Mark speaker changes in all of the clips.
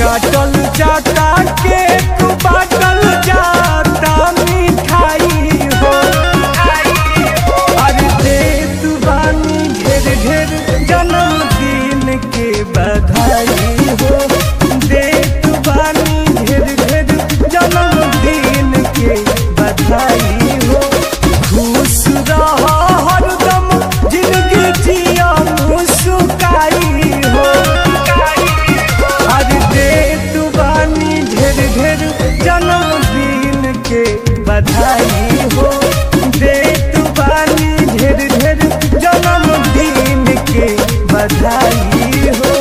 Speaker 1: काटल जाता केक बाटल जाता मिठाई हो अरे दे तू बानी ढेर ढेर जन्मदिन के बधाई हो दे तू बानी ढेर ढेर जन्मदिन के बधाई हो खुश रह हरदम जिंदगी जिया मुस्काई हो अरे दे तू बानी ढेर ढेर जन्मदिन के बधाई हो दे तू बानी ढेर ढेर जन्मदिन के बधाई हो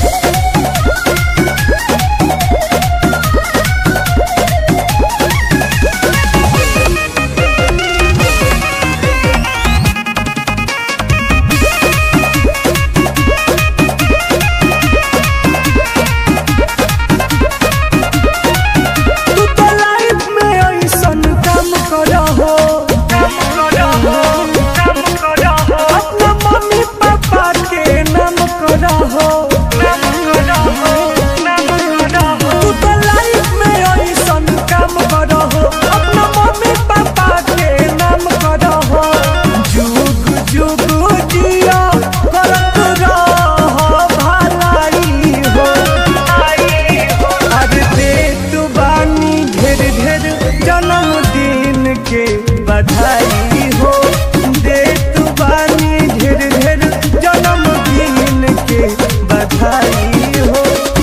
Speaker 1: तू तो लाइफ में ऐसन काम करा हो अपना मम्मी पापा के नाम करा हो तू तो लाइफ में ऐसन काम करा हो अपना मम्मी पापा के नाम करा हो जुग जुग जिया करत रह भलाई हो अरे दे तू बानी ढेर ढेर जन्मदिन के बधाई हो दे तू बानी ढेर ढेर जन्मदिन के बधाई हो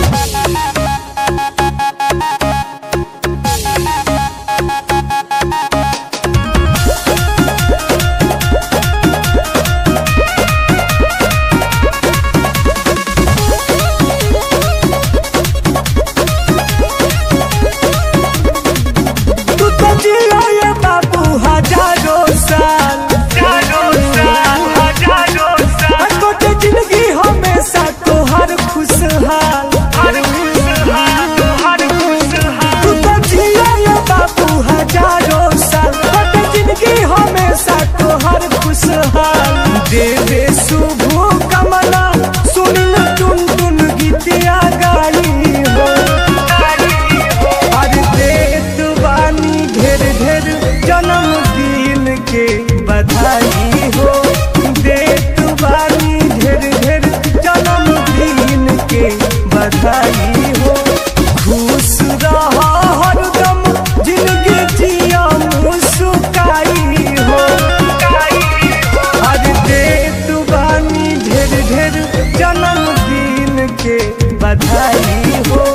Speaker 1: तू तो जिया ये बाबू हजारों साल छोटे जिंदगी हमेशा तोहर खुशहाल तू तो जिया ये बाबू हजारों साल छोटे जिंदगी हमेशा तोहर खुशहाल देवे शुभ कमला सुन टुन टुन गीतिया गाई हो अरे दे तू बानी ढेर ढेर जन्मदिन के बधाई हो दे तू बानी ढेर ढेर जन्मदिन के बधाई हो खुश रह हरदम जिंदगी जिया मुस्काई हो अरे दे तू बानी ढेर ढेर जन्मदिन के बधाई हो